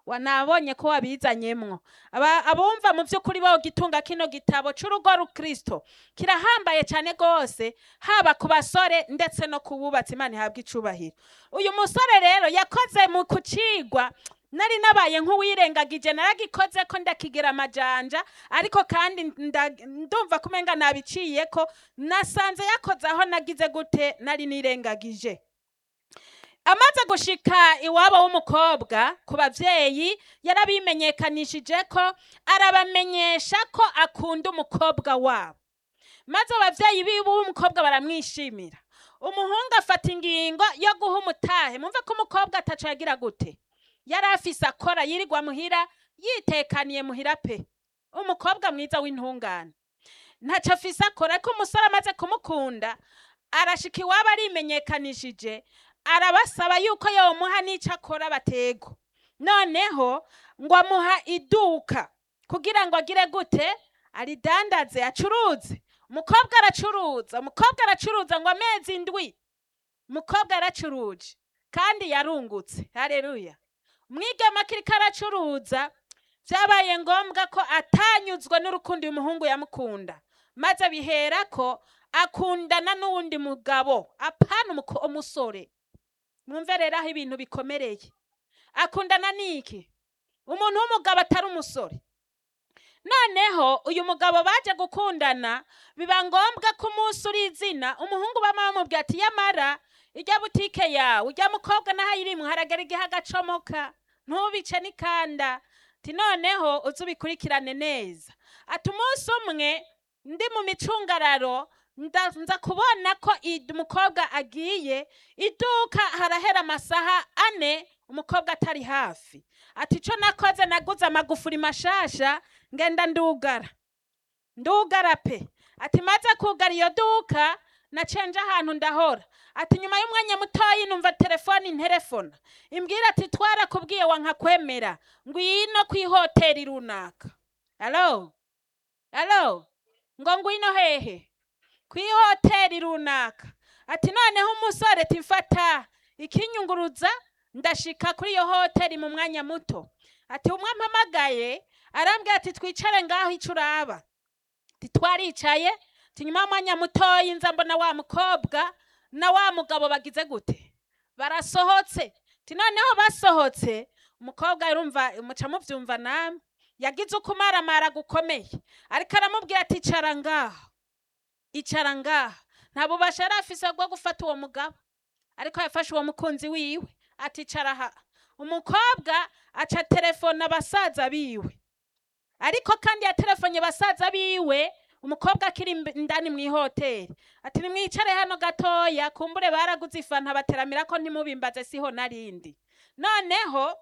wa- nabonye ko wabizanyemwo Aba- abumva mu by'ukuri bogitunga kino gitabo c'urugo rukristo kirahambaye cyane rwose haba ku basore ndetse no ku bubatsi imana ihabwa icubahiro uyu musore rero yakoze mu kucigwa nari nabaye nk'uwirengagije naragikoze ko ndakigira amajanja ariko kandi nda- ndumva kumenga nabiciye ko nasanze yakoze aho nagize gute nari nirengagije amaze gushika iwabo w'umukobwa ku babyeyi yarabimenyekanishije ko arabamenyesha ko akunda umukobwa wabo maze ababyeyi biwe w'umukobwa baramwishimira umuhungu afata ingingo yo guha umutahe mumve ko umukobwa ataco yagira gute yari afise akora yirirwa muhira yitekaniye muhira pe umukobwa mwiza w'intungane ntaco afise akora ariko umusore amaze kumukunda arashika iwabo arimenyekanishije arabasaba yuko yomuha n'ico akora batego noneho ngo amuha iduka kugira ngo agire gute aridandaze acuruze umukobwa aracuruza umukobwa aracuruza ngo amezi indwi umukobwa yaracuruje kandi yarungutse hareruya umwigema akiriko aracuruza vyabaye ngombwa ko atanyuzwe n'urukundo uyu muhungu yamukunda maze bihera ko akundana n'uwundi mugabo apana umuko- umusore mwumve rero aho ibintu bikomereye akundana n'iki umuntu w'umugabo atari umusore noneho uyu mugabo baje gukundana biba ngombwa ko umunsi uri izina umuhungu bama bamubwira ati yamara ijya butike yawe ujya mukobwa naho ayirimwo haragera igihe agacomoka ntubice n'ikanda ati noneho uze ubikurikirane neza ati umunsi umwe ndi mu micungararo nda- nza kubona ko i- umukobwa agiye iduka harahera amasaha ane umukobwa atari hafi ati ico nakoze naguze amagufuri mashasha ngenda ndugara ndugara pe ati maze kugara iyo duka nacenje ahantu ndahora ati nyuma y'umwanya mutoyi numva telefoni interefona imbwira ati twarakubwiye wankakwemera ngwino kw'ihoteri runaka alo alo ngo ngwino hehe kw'ihoteri runaka ati noneho umusore ati mfata ikinyunguruza ndashika kuri iyo hoteri mu mwanya muto ati umwe ampamagaye arambwira ati twicare ngaho ico uraba ati twaricaye ati nyuma y'umwanya mutoyi nza mbona wa mukobwa na wa mugabo bagize gute barasohotse ati noneho basohotse umukobwa urumva muca muvyumva namwe yagize ukumaramara gukomeye ariko aramubwira ati icara ngaho icara ngaha nta bubasha yari afise bwo gufata uwo mugabo ariko yafashe uwo mukunzi wiwe ati icara aha umukobwa aca telefona abasaza biwe ariko kandi yatelefonye basaza biwe umukobwa akiri imb- indani mu ihoteri ati nimwicare hano gatoya kumbure baraguze ifanta bateramira ko ntimubimbaze siho narindi noneho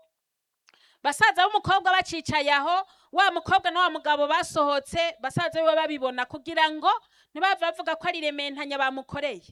basaza b'umukobwa bacicaye aho wa mukobwa na wa mugabo basohotse basaza biwe babibona kugira ngo ntibave bavuga ko ari rementanya bamukoreye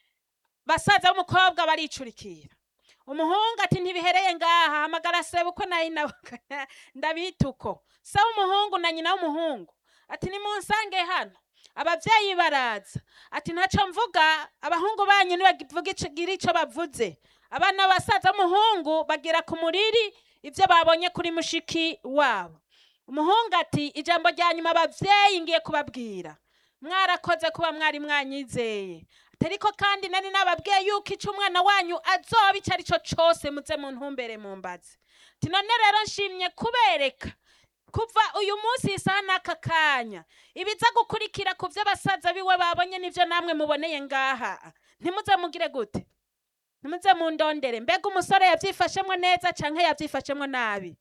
basaza b'umukobwa baricurikira umuhungu ati ntibihereye ngaha hamagara sebukwe na nyina ndabita uko se w'umuhungu na nyina w'umuhungu ati nimunsange hano abavyeyi baraza ati ntaco mvuga abahungu banyu nibavuga ico- gira ico bavuze abana basaza b'umuhungu bagira ku muriri ivyo babonye kuri mushiki wabo umuhungu ati ijambo rya nyuma abavyeyi ngiye kubabwira mwarakoze kuba mwari mwanyizeye ati ariko kandi nari nababwiye yuko ico umwana wanyu azoba ico ari cyo cose muze mu ntumbere mu mbazi ati none rero nshimye kubereka kuva uyu munsi isaha n'aka kanya ibiza gukurikira ku vyo basaza biwe babonye n'ivyo namwe muboneye ngaha ntimuze mugire gute ntimuze mundondere mbega umusore yavyifashemwo neza canke yavyifashemwo nabi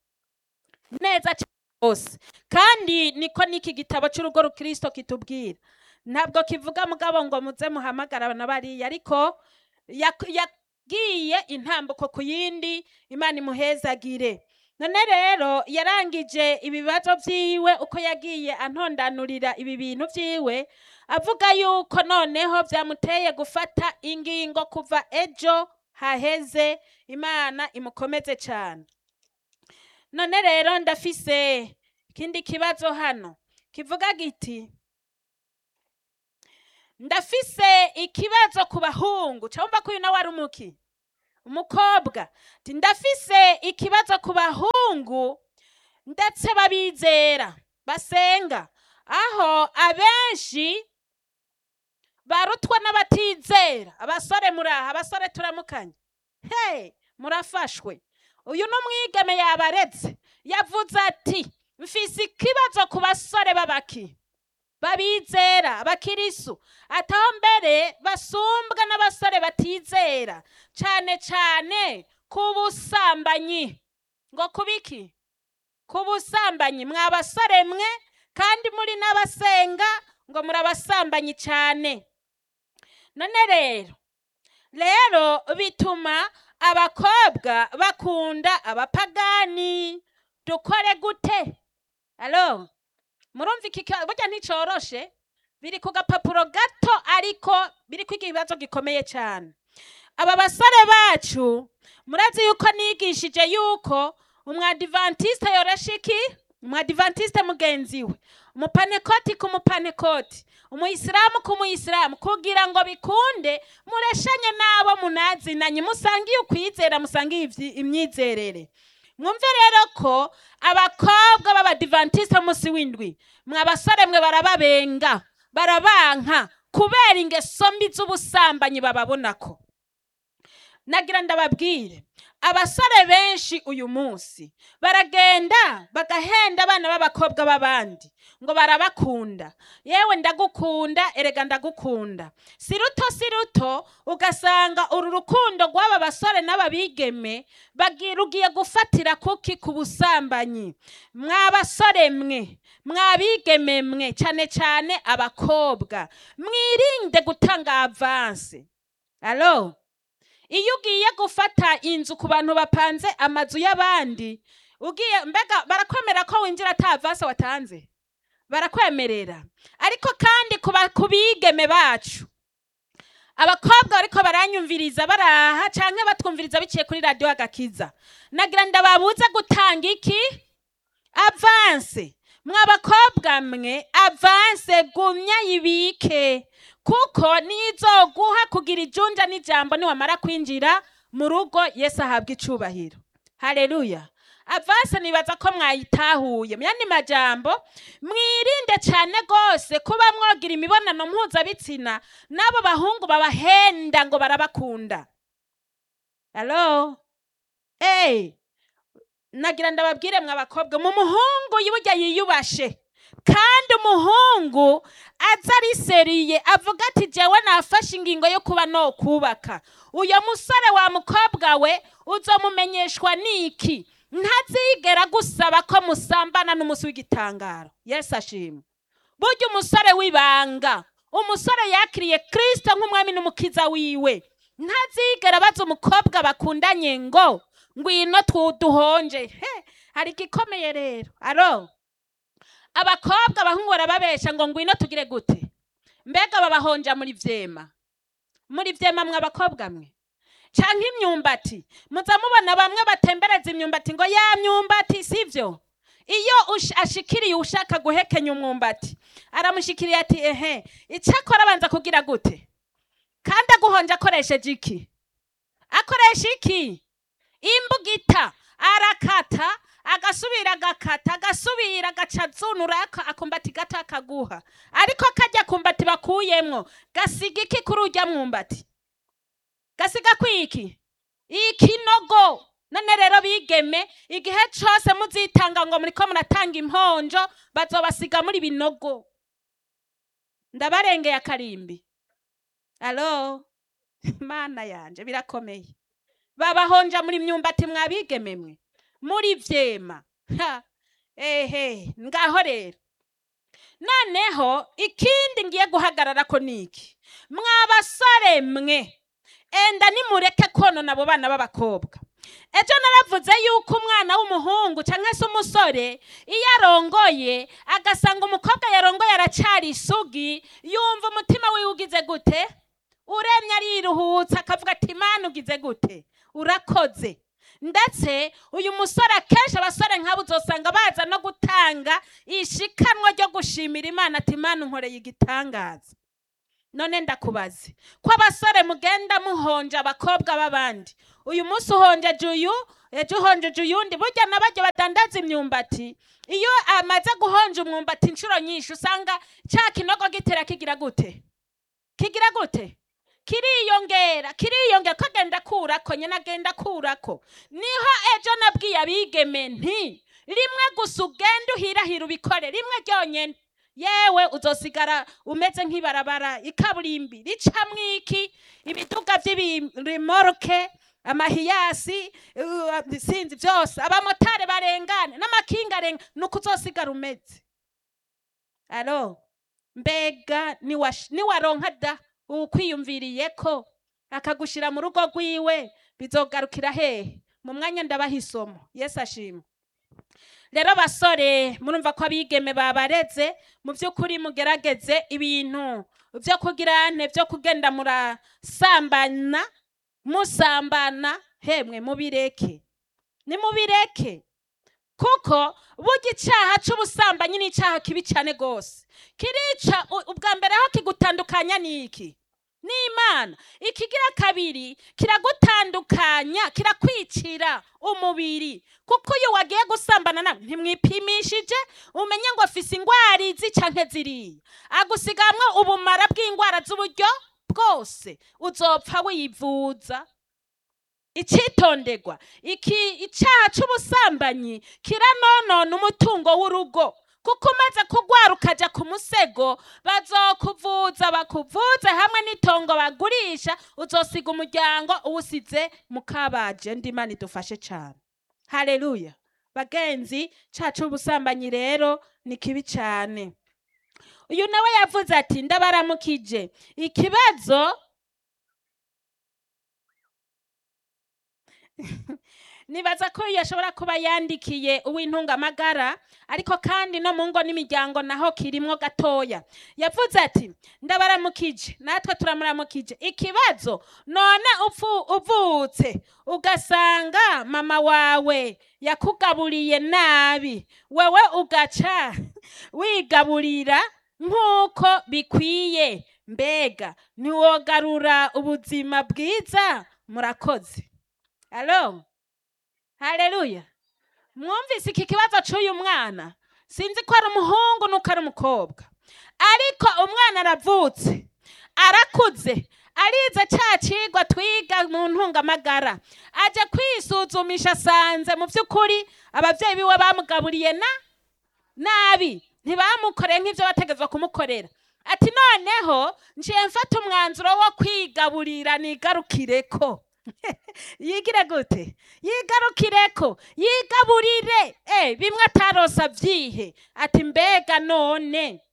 neza cane rwose kandi niko n'iki gitabo c'urugo rukristo kitubwira ntabwo kivuga mugabo ngo muze muhamagara na bariya ariko yak- yagiye intambuko ku yindi imana imuhezagire none rero yarangije ibibazo vyiwe uko yagiye antondanurira ibi bintu vyiwe avuga yuko noneho vyamuteye gufata ingingo kuva ejo haheze imana imukomeze cane none rero ndafise ikindi kibazo hano kivuga giti ndafise ikibazo ku bahungu cyangwa ko uyu nawe ari umuki umukobwa ati ndafise ikibazo ku bahungu abahungu ndetse babizera basenga aho abenshi barutwa n'abatizera abasore muraha abasore turamukanye he murafashwe uyu ni umwigeme yabaretse yavuze ati mfise ikibazo ku basore b'abaki babizera abakirisu ataho mbere basumbwa n'abasore batizera cyane cyane ku busambanyi ngo kubiki ku busambanyi mwa basore mwe kandi muri n'abasenga ngo muri abasambanyi cyane none rero rero bituma abakobwa bakunda abapagani dukore gute alo murumva iki ka- burya nticoroshe biri ku gapapuro gato ariko biri ku ikibazo gikomeye cyane aba basore bacu murazi yuko nigishije yuko umwadivantiste yoresha iki umwadivantiste mugenzi we umupanekoti ku mupanekoti umuyisilamu ku muyisilamu kugira ngo bikunde mureshanye n'abo munazinanye musangiye ukwizera musangiye ivyi- imyizerere mwumve rero ko abakobwa b'abadivantiste munsi w'indwi mwe abasore mwe barababenga barabanka kubera ingeso mbi z'ubusambanyi bababonako nagira ndababwire abasore benshi uyu munsi baragenda bagahenda abana b'abakobwa b'abandi ngo barabakunda yewe ndagukunda erega ndagukunda si ruto si ruto ugasanga uru rukundo rw'aba basore n'aba bigeme bagira ugiye gufatira kuki ku busambanyi mwa basore mwe mwa bigeme mwe cyane cyane abakobwa mwirinde gutanga avanse alo iyo ugiye gufata inzu ku bantu bapanze amazu y'abandi ugiye mbega barakwemera ko winjira ata vase watanze barakwemerera ariko kandi ku ba- ku bigeme bacu abakobwa bariko baranyumviriza baraha canke batwumviriza biciye kuri radiyo agakiza nagira ndababuze gutanga iki avanse mwa bakobwa mwe avanse gumya yibike kuko nizoguha kugira ijunja n'ijambo niwamara kwinjira mu rugo yesu ahabwa icubahiro haleluya avanse nibaza ko mwayitahuye mu yandi majambo mwirinde cyane rwose kuba mwogira imibonano mpuzabitsina n'abo bahungu babahenda ngo barabakunda alo eee nagira ndababwire mwe abakobwa mu muhungu burya yiyubashe kandi umuhungu aza ariseriye avuga ati jewe nafashe ingingo yo kuba no kubaka uyo musore wa mukobwa we uzomumenyeshwa niki ntazigera gusaba ko musambana n'umunsi w'igitangaro yesu ashimwe burya umusore w'ibanga umusore yakiriye kirisito nk'umwami n'umukiza wiwe ntazigera abaza umukobwa bakundanye ngo ngwino duhonje he hari igikomeye rero aro abakobwa abahungu barababesha ngo ngwino tugire gute mbega babahonja muri vyema muri vyema mwe abakobwa mwe canke imyumbati muza mubona bamwe batembereza imyumbati ngo ya myumbati sivyo iyo ush- ashikiriye ushaka guhekenya umwumbati aramushikiriye ati ehe icakora abanza kugira gute kandi aguhonje akoresheje iki akoresha iki imbugita arakata agasubira agakata agasubira agaca azunura aka- akumbati gato akaguha ariko kajya kumbati bakuyemwo gasiga iki kuri urya mwumbati gasiga kwiki ikinogo none rero bigeme igihe cose muzitanga ngo muriko muratanga imponjo bazobasiga muri binogo ndabarengeye akarimbi alo mana yanje birakomeye babahonja muri myumbati mwabigeme mwe muri vyema Ha, ehe ngaho rero noneho ikindi ngiye guhagarara ko niki mwabasore mwe enda nimureke konona abo bana b'abakobwa ejo naravuze yuko umwana w'umuhungu cyangwa se umusore iyo arongoye agasanga umukobwa yarongoye aracari isugi yumva umutima wiwe ugize gute uremye ariruhutse akavuga ati imana ugize gute urakoze ndetse uyu musore akenshi abasore nk'abo uzosanga baza no gutanga ishikanwa ryo gushimira imana ati imana unkoreye igitangaza none ndakubaze ko abasore mugenda muhonje abakobwa b'abandi uyu munsi uhonjeje uyu ejo uhonjeje uyundi burya n'abaryo badandaza imyumbati iyo amaze guhonja umwumbati inshuro nyinshi usanga cya kinogo gitera kigira gute kigira gute kiriyongera kiriyongera ko agenda akurako nyine agenda akurako niho ejo nabwiye abigeme nti rimwe gusa ugenda uhirahira ubikore rimwe ryonyine yewe uzosigara umeze nk'ibarabara ikaburimbi ricamwo iki ibiduga by'ibirimoruke amahiyasi uh, sinzi byose abamotari barengane n'amakinga arenga nuko uzosigara umeze alo mbega niwash- niwaronka da ukwiyumviriye ko akagushira mu rugo rwiwe bizogarukira hehe mu mwanya ndabaha isomo yesu ashimwe rero basore murumva ko abigeme babareze mu by'ukuri mugerageze ibintu byo kugira nte byo kugenda murasambana musambana hemwe mubireke nimubireke kuko burya icyaha cy'ubusambanyi ni icyaha kibi cyane rwose kirica u- ubwa mbere aho kigutandukanya ni iki ni imana ikigira kabiri kiragutandukanya kirakwicira umubiri kuko iyo wagiye gusambana nawe ntimwipimishije umenye ngo afise ingwara izi canke ziriya agusigamwe ubumara bw'ingwara z'uburyo bwose uzopfa wivuza icitondegwa iki icyaha cy'ubusambanyi kiranonona umutungo w'urugo kuko umaze kugwara ukaja ku musego bazokuvuza bakuvuze hamwe n'itongo bagurisha uzosiga umuryango uwusize mu kabaje ndimana idufashe cyane haleluya bagenzi cacu ubusambanyi rero ni kibi cyane uyu nawe yavuze ati ndabaramukije ikibazo nibaza ko uyu ashobora kuba yandikiye uw'intungamagara ariko kandi no mu ngo n'imiryango naho kirimwo gatoya yavuze ati ndabaramukije natwe turamuramukije ikibazo none upfu- uvutse ugasanga mama wawe yakugaburiye nabi wewe ugaca wigaburira nk'uko bikwiye mbega ntiwogarura ubuzima bwiza murakoze alo haleluya mwumvise iki kibazo cy'uyu mwana sinzi ko ari umuhungu nuko ari umukobwa ariko umwana aravutse arakuze arize cya kigwa twiga mu ntungamagara ajya kwisuzumisha asanze mu by'ukuri ababyeyi biwe bamugaburiye na nabi ntibamukoreye nk'ibyo bategetswe kumukorera ati noneho njiye mfata umwanzuro wo kwigaburira nigarukire ko yigire gute yigarukire ko yigaburire eh bimwe atarosa byihe ati mbega none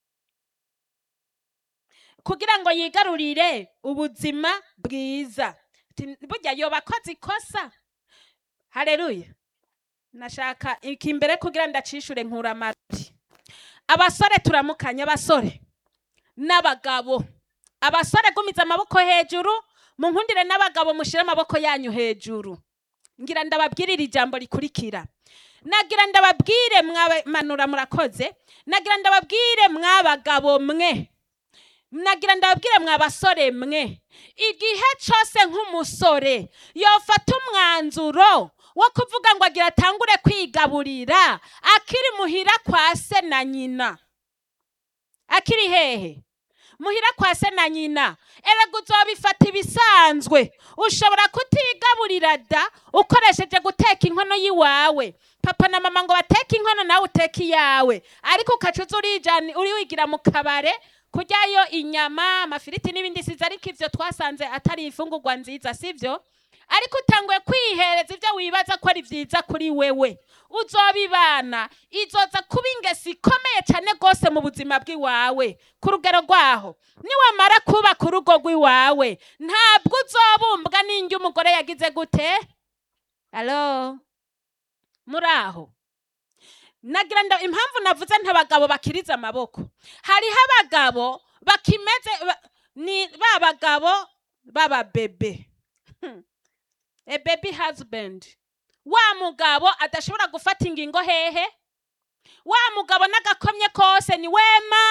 kugira ngo yigarurire ubuzima bwiza Ati, burya yoba akoze ikosa haleluya nashaka iki imbere kugira ndacishure nkura amati abasore turamukanye abasore n'abagabo abasore gumiza amaboko hejuru munkundire n'abagabo mushire amaboko yanyu hejuru ngira ndababwirire ijambo rikurikira nagira ndababwire mwamanura murakoze nagira ndababwire mwabagabo mwe nagira ndababwire mwabasore mwe igihe cyose nk'umusore yofata umwanzuro wo kuvuga ngo agira atangure kwigaburira akiri muhira kwa se na nyina akiri hehe muhira kwa se na nyina erega uzobifata ibisanzwe ushobora kutigaburira da ukoresheje guteka inkono y'iwawe papa na mama ngo bateke inkono nawe uteke iyawe ariko ukaca uza urijana uri wigira mu kabare kuryayo inyama amafiriti n'ibindi siza ariko ivyo twasanze atari ifungurwa nziza sivyo ariko utanguye kwihereza ibyo wibaza ko ari byiza kuri wewe uzobibana izoza kuba ingesi ikomeye cyane rwose mu buzima bw'iwawe ku rugero rwaho niwamara kubaka urugo rw'iwawe ntabwo uzobumbwa n'indyo umugore yagize gute alo muri aho nagira ngo impamvu navuze ntabagabo bakiriza amaboko hariho abagabo bakimeze ba- ni ba bagabo b'ababebe a baby husband wa mugabo adashobora gufata ingingo hehe wa mugabo n'agakomye kose ni wema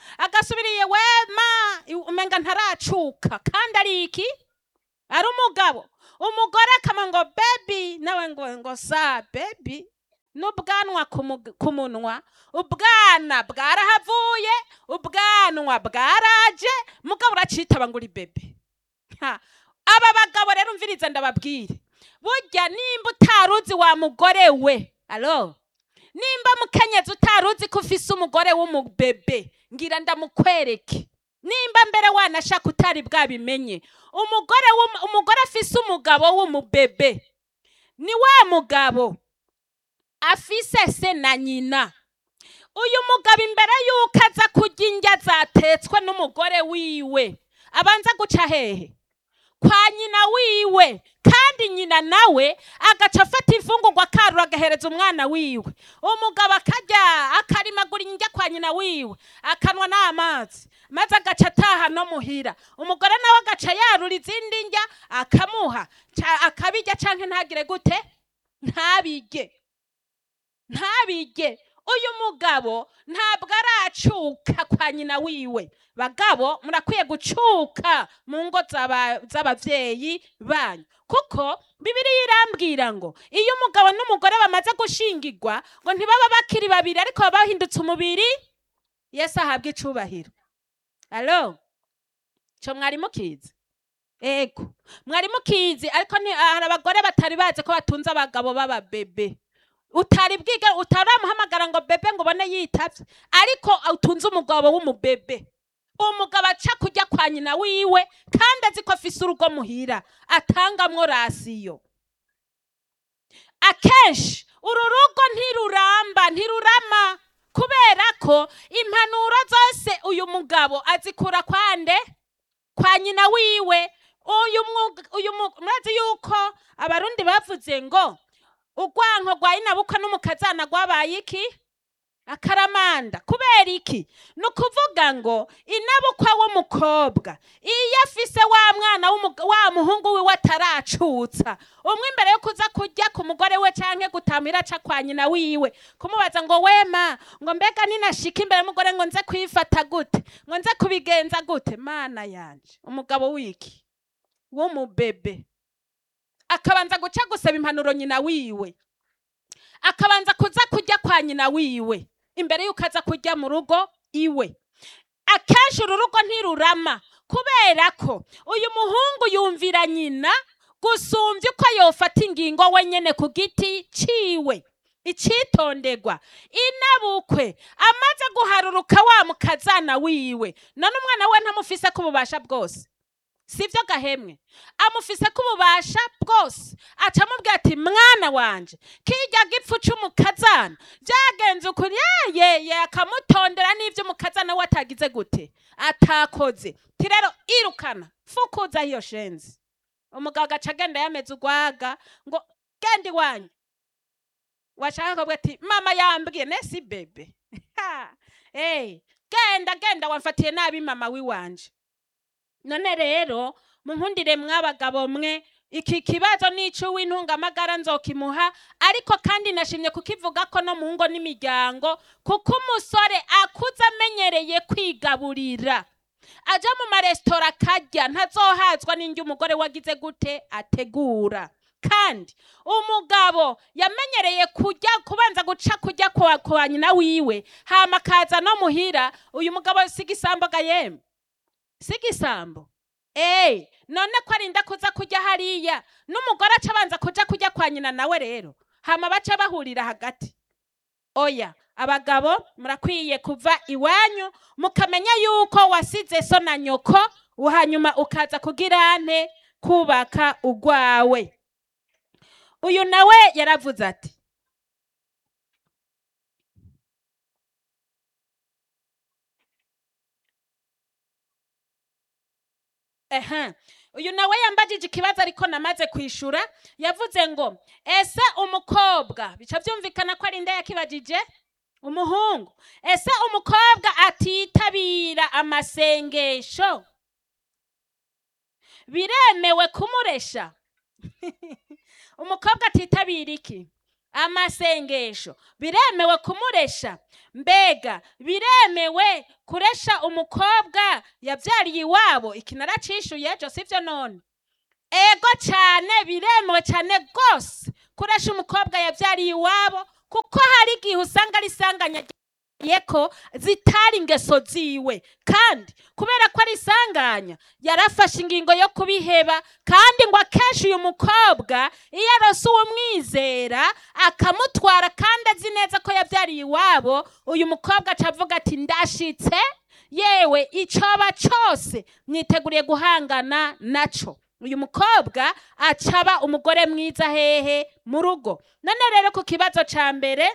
agasubiriye wema i- umenga ntaracuka kandi ari iki ari umugabo umugore akama ngo bebi nawe ngo ngo sa bebi n'ubwanwa ku mug- ku munwa ubwana bwarahavuye ubwanwa bwaraje mugabo uracitaba ngo uri bebe Ha. aba bagabo rero umviriza ndababwire burya nimba utaruzi wa mugore we alo nimba mukenyezi utaruzi ko ufise umugore w'umubebe ngira ndamukwereke nimba mbere wanashaka utari bwabimenye umugore w'um- umugore afise umugabo w'umubebe ni wa mugabo afise se na nyina uyu mugabo imbere y'uko aza kurya indya zatetswe n'umugore wiwe abanza guca hehe kwa nyina wiwe kandi nyina nawe agaca afata imfungurwa akarura agahereza umwana wiwe umugabo akarya akarimagura indya kwa nyina wiwe akanwa n'amazi maze agaca ataha no muhira umugore nawe agaca yarura izindi ndya akamuha ca- akabirya canke ntagire gute ntabirye ntabirye uyu mugabo ntabwo aracuka kwa nyina wiwe bagabo murakwiye gucuka mu ngo z'aba- z'abavyeyi banyu kuko bibiriya irambwira ngo iyo umugabo n'umugore bamaze gushingirwa ngo ntibaba bakiri babiri ariko baba bahindutse umubiri yesu ahabwa icubahiro alo co mwari mukizi ego mwari mukizi ariko nti- hari abagore batari bazi ko batunze abagabo b'ababebe utari bwiga utaramuhamagara ngo bebe ngo ubone yitavye ariko utunze umugabo w'umubebe umugabo aca kujya kwa nyina wiwe kandi azi ko afise urugo muhira atangamwo rasiyo akenshi uru rugo ntiruramba ntirurama kubera ko impanuro zose uyu mugabo azikura kwande kwa nyina wiwe uyu mwuga- uyu mu- murazi yuko abarundi bavuze ngo urwanko rwa inabukwa n'umukazana rwabaye iki akaramanda kubera iki ni ukuvuga ngo inabukwa w'umukobwa iyo afise wa mwana w'umuga- wa muhungu wiwe ataracutsa umwe imbere yo kuza kurya ku mugore we canke gutamira aca kwa nyina wiwe kumubaza ngo wema ngo mbega ninashika imbere y'umugore ngo nze kwifata gute ngo nze kubigenza gute mana yanje umugabo wiki w'umubebe akabanza guca gusaba impanuro nyina wiwe akabanza kuza kurya kwa nyina wiwe imbere y'uko aza kurya mu rugo iwe akenshi uru rugo ntirurama kubera ko uyu muhungu yumvira nyina gusumbya uko yofata ingingo wenyene ku giti ciwe icitonderwa inabukwe amaze guharuruka wa mukazana wiwe none umwana we ntamufise ko ububasha bwose sibyo gahemwe amufise ko ububasha bwose aca amubwira ati mwana wanje kirya gipfu c'umukazana byagenze ukuri yeye akamutondera n'ivyo umukazana we atagize gute atakoze ti rero irukana fukuza iyo shenzi umugabo agaca agenda yameze urwaga ngo genda iwanyu washaka kuvuga ati mama yambwiye nesi bebe Ha! hey, genda genda wamfatiye nabi mama wiwanje none rero munkundire mw'abagabo mwe iki kibazo n'ico w'intungamagara nzokimuha ariko kandi nashimye kukivuga ko no mu ngo n'imiryango kuko umusore akuze amenyereye kwigaburira aja mu maresitora akarya ntazohazwa n'indyo umugore wagize gute ategura kandi umugabo yamenyereye kujya kubanza guca kujya kwa, kwa nyina wiwe hama akaza no muhira uyu mugabo sigisamboga yemwe sigisambo Ey, none ko arinda kuza kujya hariya n'umugore aca abanza kuja kujya kwa nyina nawe rero hama baca bahurira hagati oya abagabo murakwiye kuva iwanyu mukamenya yuko wasize so na nyoko hanyuma ukaza kugira nte kubaka ugwawe uyu nawe yaravuze ati ehe uyu nawe yambajije ikibazo ariko namaze kwishura yavuze ngo ese umukobwa bica byumvikana ko ari nde yakibajije umuhungu ese umukobwa atitabira amasengesho biremewe kumuresha umukobwa atitabira iki amasengesho biremewe kumuresha mbega biremewe kuresha umukobwa yabyariye iwabo iki naracishuye ejo sibyo none ego cyane biremewe cyane rwose kuresha umukobwa yabyariye iwabo kuko hari igihe usanga ari isanganya ko zitari ingeso ziwe kandi kubera ko ari isanganya yarafashe ingingo yo kubiheba kandi ngo akenshi uyu mukobwa iyo arose uwumwizera akamutwara kandi azi neza ko yabyariye iwabo uyu mukobwa aca avuga ati ndashitse yewe icyoba cyose mwiteguriye guhangana nacyo uyu mukobwa acaba umugore mwiza hehe mu rugo none rero ku kibazo cya mbere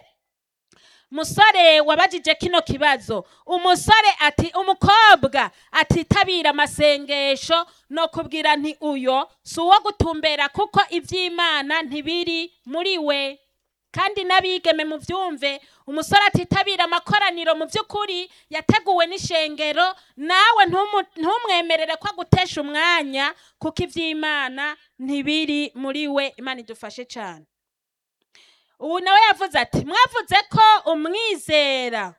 musore wabajije kino kibazo umusore ati umukobwa atitabira amasengesho no kubwira nti uyo si uwo gutumbera kuko iby'imana ntibiri muri we kandi n'abigeme mu byumve umusore atitabira amakoraniro mu by'ukuri yateguwe n'ishengero nawe ntumwemerere ko agutesha umwanya kuko iby'imana ntibiri muri we imana idufashe cyane ubu nawe yavuze ati mwavuze ko umwizera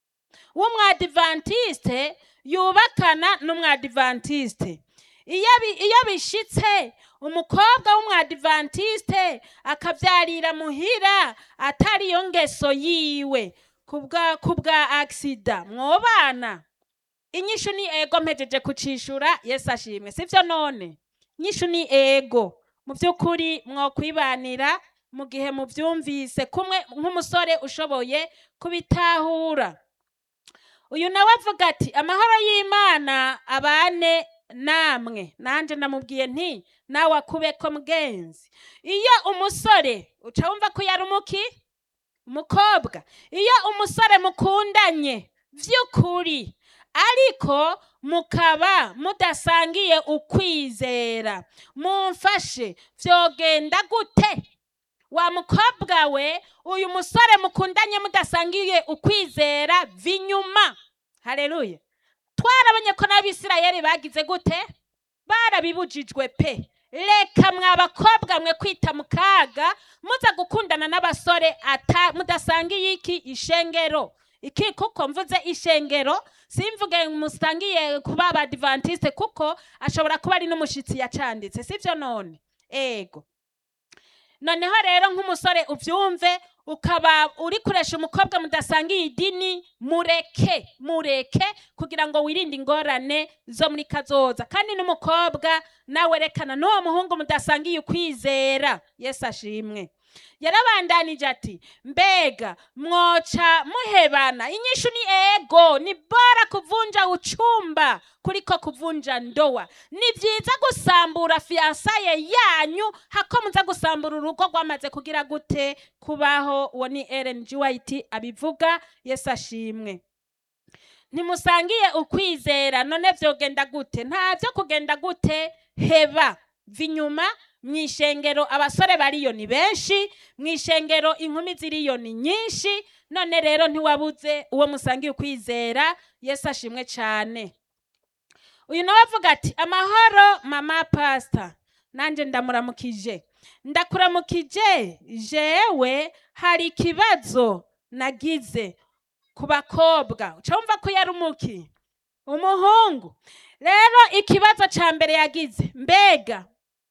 w'umwadivantiste yubakana n'umwadivantiste iyo bishyitse umukobwa w'umwadivantiste akabyarira muhira atari iyo ngeso yiwe ku bwa agisida mwobana inyishu ni ego mpejeje kucishura yesi ashimwe sibyo none inyishu ni ego mu by'ukuri mwokwibanira mu gihe mubyumvise kumwe nk'umusore ushoboye kubitahura uyu nawe avuga ati amahoro y'imana abane namwe nanjye namubwiye nti nawe akube ko mgenzi iyo umusore uca wumva ko yari umuki umukobwa iyo umusore mukundanye by'ukuri ariko mukaba mudasangiye ukwizera mumfashe byogenda gute wa mukobwa we uyu musore mukundanye mudasangiye ukwizera vinyuma hareruye twarabonye ko n'abisirayeli bagize gute barabibujijwe pe reka mwa bakobwa mwe kwita mu kaga muza gukundana n'abasore mudasangiye iki ishengero iki kuko mvuze ishengero simvuge musangiye kuba abadivantisite kuko ashobora kuba ari n'umushyitsi yacanditse sibyo none ego noneho rero nk'umusore ubyumve ukaba uri kuresha umukobwa mudasangiye idini mureke mureke kugira ngo wirinde ingorane zo muri kazoza kandi n'umukobwa nawe rekana n'uwo muhungu mudasangiye ukwizera yesu ashimwe yarabandanije ati mbega mwoca muhebana inyishu ni ego ni bora kuvunja uchumba kuliko kuvunja ndoa ni byiza gusambura fiyansaye yanyu hako muza gusambura urugo rwamaze kugira gute kubaho uwo ni Ellen G. White abivuga yesu ashimwe ntimusangiye ukwizera none byogenda gute nta byo kugenda gute heba vinyuma mu ishengero abasore bariyo ni benshi mu ishengero inkumi ziriyo ni nyinshi none rero ntiwabuze uwo musangiye ukwizera yesu ashimwe cyane uyu nawe avuga ati amahoro mama pasita nanjye ndamuramukije ndakuramukije jewe hari ikibazo nagize ku bakobwa uca wumva ko yari umuki umuhungu rero ikibazo cya mbere yagize mbega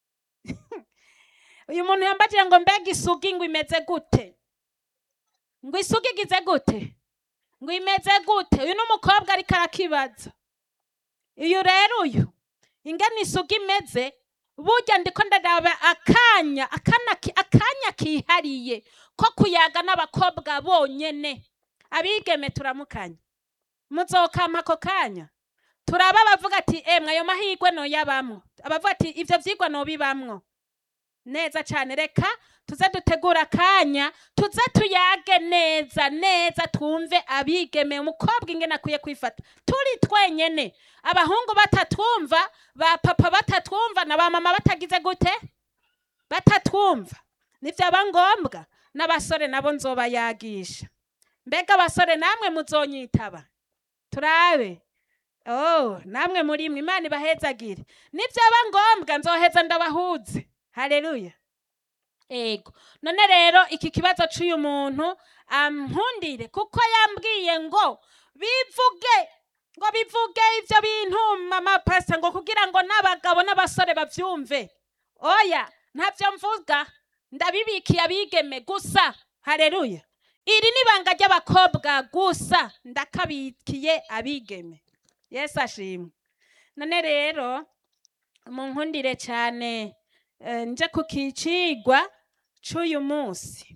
uyu muntu yambagije ngo mbega isugi ngo imeze gute ngo isugi igize gute ngo imeze gute uyu ni umukobwa ariko arakibaza uyu rero uyu ingana isugi imeze burya ndiko ndaraba akanya akanya kihariye ko kuyaga n'abakobwa bonyene abigeme turamukanye muzokampa ako kanya turaba abavuga ati emwe ayo mahirwe noyabamwo abavuga ati ibyo byigwa nobibamwo neza cyane reka tuze dutegura akanya tuze tuyage neza neza twumve abigeme umukobwa ingene akwiye kwifata turi twenyene abahungu batatwumva ba papa batatwumva na ba mama batagize gute batatwumva nibyaba ngombwa n'abasore nabo nzobayagisha mbega abasore namwe muzonyitaba turabe oh namwe muri mwe imana ibahezagire nibyaba ngombwa nzoheza ndabahuze hareruya ego none rero iki kibazo c'uyu muntu ampundire kuko yambwiye ngo bivuge ngo bivuge ivyo bintu mama pastor ngo kugira ngo n'abagabo n'abasore bavyumve oya ntavyo mvuga ndabibikiye abigeme gusa hareruya iri ni ibanga ry'abakobwa gusa ndakabikiye abigeme yesu ashimwe none rero munkundire cyane eh, nje ku kicigwa c'uyu munsi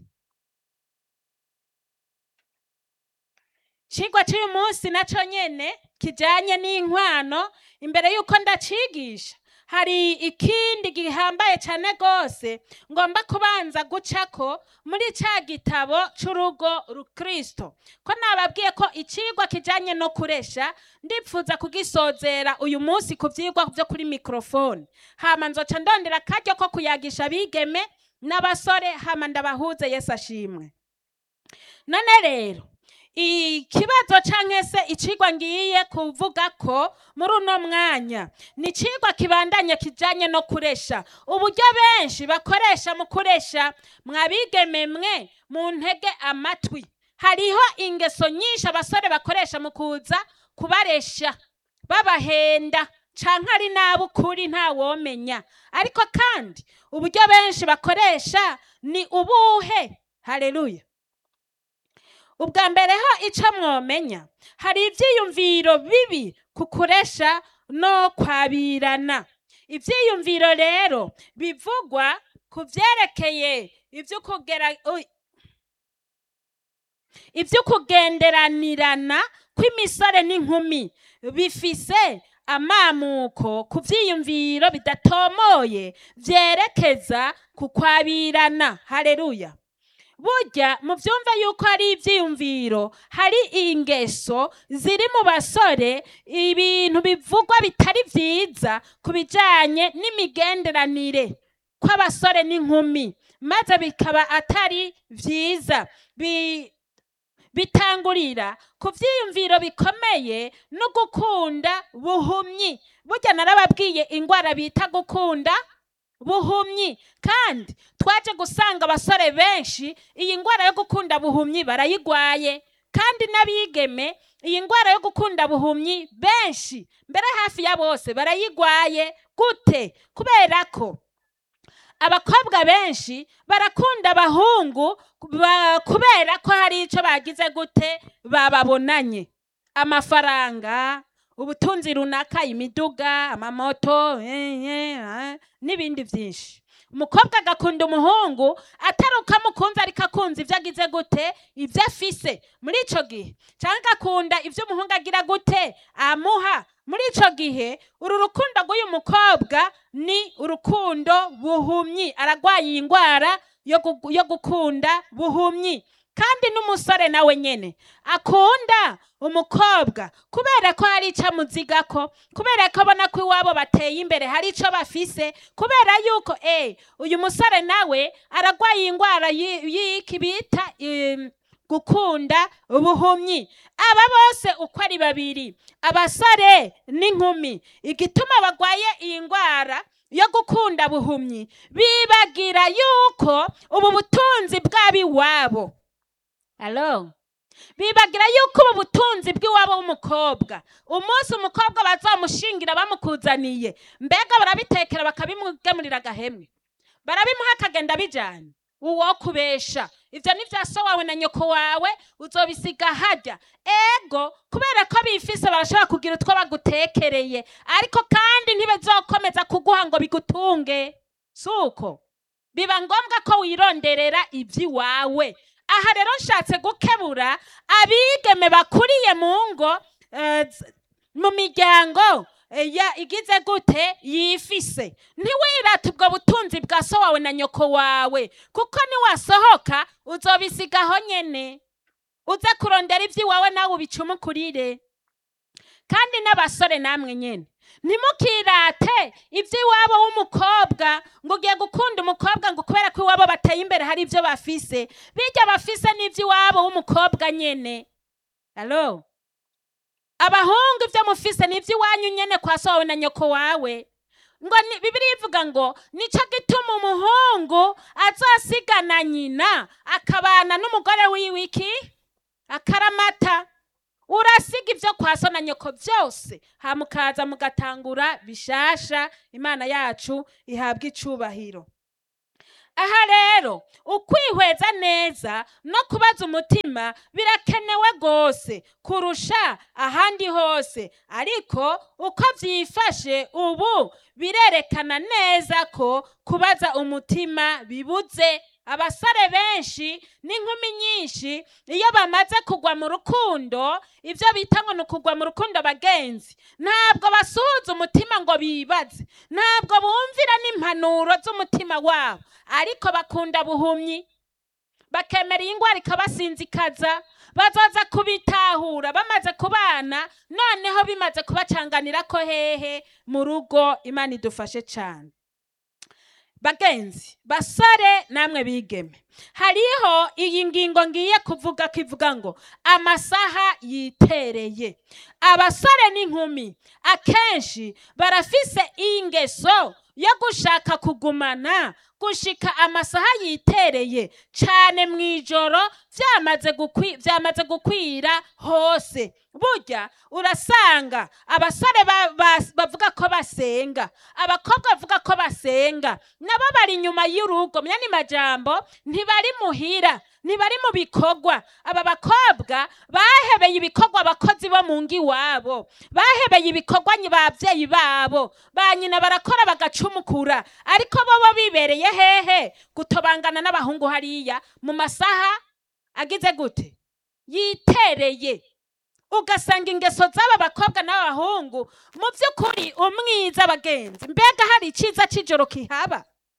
cigwa c'uyu munsi naco nyene kijanye n'inkwano imbere y'uko ndacigisha hari ikindi gihambaye cyane rwose ngomba kubanza gucako muri ca gitabo c'urugo rukristo ko nababwiye ko icigwa kijanye no kuresha ndipfuza kugisozera uyu munsi ku vyigwa vyo kuri mikrofone hama nzoca ndondera akaryo ko kuyagisha abigeme n'abasore hama ndabahuze yesu ashimwe none rero ikibazo canke se icigwa ngiye kuvuga ko muri uno mwanya ni icigwa kibandanye kijanye no kuresha uburyo benshi bakoresha mu kuresha mwabigeme mwe mu ntege amatwi hariho ingeso nyinshi abasore bakoresha mu kuza kubaresha babahenda canke ari n'ab'ukuri ntawomenya ariko kandi uburyo benshi bakoresha ni ubuhe haleluya ubwa mbere ho ico mwomenya hari ivyiyumviro bibi ku kuresha no kwabirana ivyiyumviro rero bivugwa ku vyerekeye ivy'ukugera ui- ivy'ukugenderanirana kw'imisore n'inkumi bifise amamuko ku vyiyumviro bidatomoye vyerekeza ku kwabirana haleluya burya muvyumve yuko hari ivyiyumviro hari ingeso ziri mu basore ibintu bivugwa bitari vyiza ku bijanye n'imigenderanire kw'abasore n'inkumi maze bikaba atari vyiza Bi- bitangurira ku vyiyumviro bikomeye no gukunda buhumyi burya narababwiye ingwara bita gukunda buhumyi kandi twaje gusanga abasore benshi iyi ngwara yo gukunda buhumyi barayigwaye kandi n'abigeme iyi ngwara yo gukunda buhumyi benshi mbere hafi ya bose barayigwaye gute kubera ko abakobwa benshi barakunda abahungu ba- kubera ko hari ico bagize gute bababonanye amafaranga ubutunzi runaka imiduga amamoto eh, eh, ah, n'ibindi vyinshi umukobwa agakunda umuhungu atari uko amukunze ariko akunze ivyo agize gute ivyo afise muri ico gihe canke agakunda ivyo umuhungu agira gute amuha muri ico gihe uru rukundo rw'uyu mukobwa ni urukundo buhumyi aragwaye iyi ngwara yo gu- yo gukunda buhumyi kandi n'umusore nawe nyene akunda umukobwa kubera ko hari ico amuzigako kubera ko abona ko iwabo bateye imbere hari ico bafise kubera yuko eh uyu musore nawe aragwaye iyi ngwara yi- y'iki bita em, gukunda ubuhumyi aba bose uko ari babiri abasore n'inkumi igituma bagwaye iyi ngwara yo gukunda buhumyi bibagira yuko ubu butunzi bw'abiwabo alo bibagira yuko ubu butunzi bw'iwabo w'umukobwa umunsi umukobwa bazamushingira bamukuzaniye mbega barabitekera bakabimugemurira agahemwe barabimuha akagenda bijyana uwo kubesha ibyo ni bya so wawe na nyoko wawe uzobisiga hajya ego kubera ko bifise barashobora kugira utwo bagutekereye ariko kandi ntibazokomeza kuguha ngo bigutunge si uko biba ngombwa ko wironderera iby'iwawe aha rero nshatse gukebura abigeme bakuriye mu ngo eh, z- mu miryango eh, ya igize gute yifise ntiwirate ubwo butunzi bwa so wawe na nyoko wawe kuko niwasohoka uzobisigaho nyene uze kurondera iby'iwawe nawe ubicumukurire kandi n'abasore namwe nyene ntimukirate iby'iwabo w'umukobwa ngo ugiye gukunda umukobwa ngo kubera ko iwabo bateye imbere hari ibyo bafise bijya bafise n'iby'iwabo w'umukobwa nyene alo abahungu ibyo mufise ni iby'iwanyu nyene kwa so wawe na nyoko wawe ngo ni bibiri ivuga ngo nicyo gituma umuhungu azosigana nyina akabana n'umugore wiwe iki akaramata urasiga ibyo kwa so na nyoko byose hamukaza mugatangura bishasha imana yacu ihabwa icubahiro aha rero ukwihweza neza no kubaza umutima birakenewe rwose kurusha ahandi hose ariko uko byifashe ubu birerekana neza ko kubaza umutima bibuze abasore benshi n'inkumi nyinshi iyo bamaze kugwa mu rukundo ibyo bita ngo ni ukugwa mu rukundo bagenzi ntabwo basuhuza umutima ngo bibaze ntabwo bumvira n'impanuro z'umutima wabo ariko bakunda buhumyi bakemera iyi ndwara ikabasinzikaza bazaza kubitahura bamaze kubana noneho bimaze kubacanganira ko hehe mu rugo imana idufashe cyane bagenzi basore namwe bigeme hariho iyi ngingo ngiye kuvuga ko ivuga ngo amasaha yitereye abasore n'inkumi akenshi barafise ingeso yo gushaka kugumana gushika amasaha yitereye cyane mu ijoro byamaze gukwi- byamaze gukwira hose burya urasanga abasore ba- ba- bavuga ko basenga abakobwa bavuga ko basenga nabo bari inyuma y'urugo myani majambo ntibari muhira ntibari mu bikorwa aba bakobwa bahebeye ibikorwa abakozi bo mu ngo iwabo bahebeye ibikorwa nyi babyeyi babo ba nyina barakora bagacumukura ariko bo bo bibereye hehe gutobangana n'abahungu hariya mu masaha agize gute yitereye ugasanga ingeso z'aba bakobwa n'abahungu mu by'ukuri umwiza bagenzi mbega hari icyiza cy'ijoro kihaba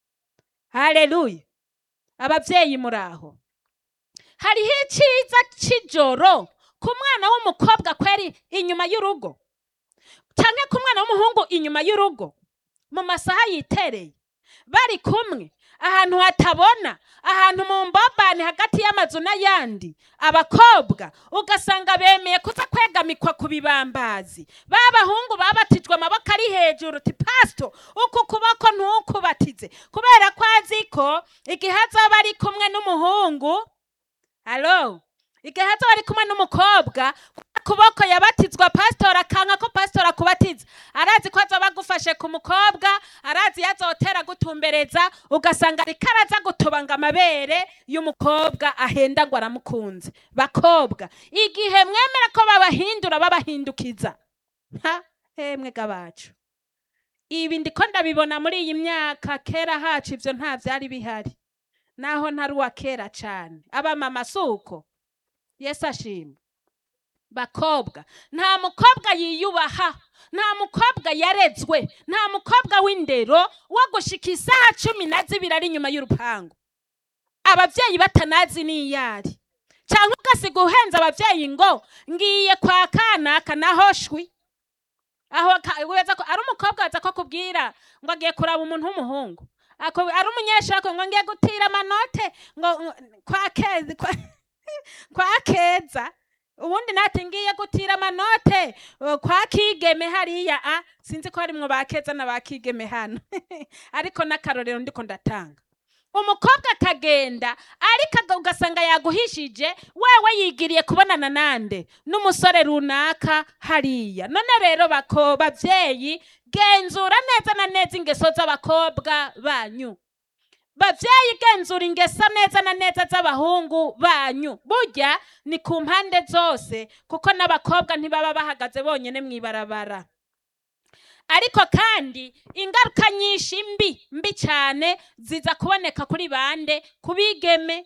hareruya ababyeyi muri aho hariho icyiza cy'ijoro ku mwana w'umukobwa kweri inyuma y'urugo cyangwa ku mwana w'umuhungu inyuma y'urugo mu masaha yitereye bari kumwe ahantu hatabona ahantu mu mbobani hagati y'amazu n'ayandi abakobwa ugasanga bemeye kuza kwegamikwa ku bibambazi ba bahungu babatijwe amaboko ari hejuru ti pasito uku kuboko ntukubatize kubera ko azi ko igihe azaba ari kumwe n'umuhungu alo igihe azaba ari kumwe n'umukobwa kuboko yabatizwa pasitori akanka ko pasitori akubatiza arazi ko azoba agufashe ku mukobwa arazi yazotera gutumbereza ugasanga ariko araza gutobanga amabere y'umukobwa ahenda ngo aramukunze bakobwa igihe mwemera ko babahindura babahindukiza nta hemwe gabacu ibi ndiko ndabibona muri iyi myaka kera hacu ivyo nta vyari bihari naho ntari uwa kera cane abamama suko yesu ashimwe bakobwa nta mukobwa yiyubaha nta mukobwa yarezwe nta mukobwa w'indero wo gushika isaha cumi na zibiri ari inyuma y'urupangu ababyeyi batanazi n'iyari cyangwa ugasiga uhenze ababyeyi ngo ngiye kwa kanaka naho shwi aho ka- weza ko ari umukobwa waza ko kubwira ngo agiye kuraba umuntu w'umuhungu Ako- ari umunyeshuri ako ngo ngiye gutira amanote ngo ngo- kwa keza kwa, kwa keza ubundi nati ngiye gutira amanote uh, kwa kigeme hariya a sinzi ko harimwo ba keza na ba kigeme hano ariko n'akarorero ndiko ndatanga umukobwa akagenda ariko aga- ugasanga yaguhishije wewe yigiriye kubonana nande n'umusore runaka hariya none rero bako bavyeyi genzura neza na neza ingeso z'abakobwa banyu bavyeyi genzura ingeso neza na neza z'abahungu banyu burya ni ku mpande zose kuko n'abakobwa ntibaba bahagaze bonyene mw'ibarabara ariko kandi ingaruka nyinshi mbi mbi cyane ziza kuboneka kuri bande ku bigeme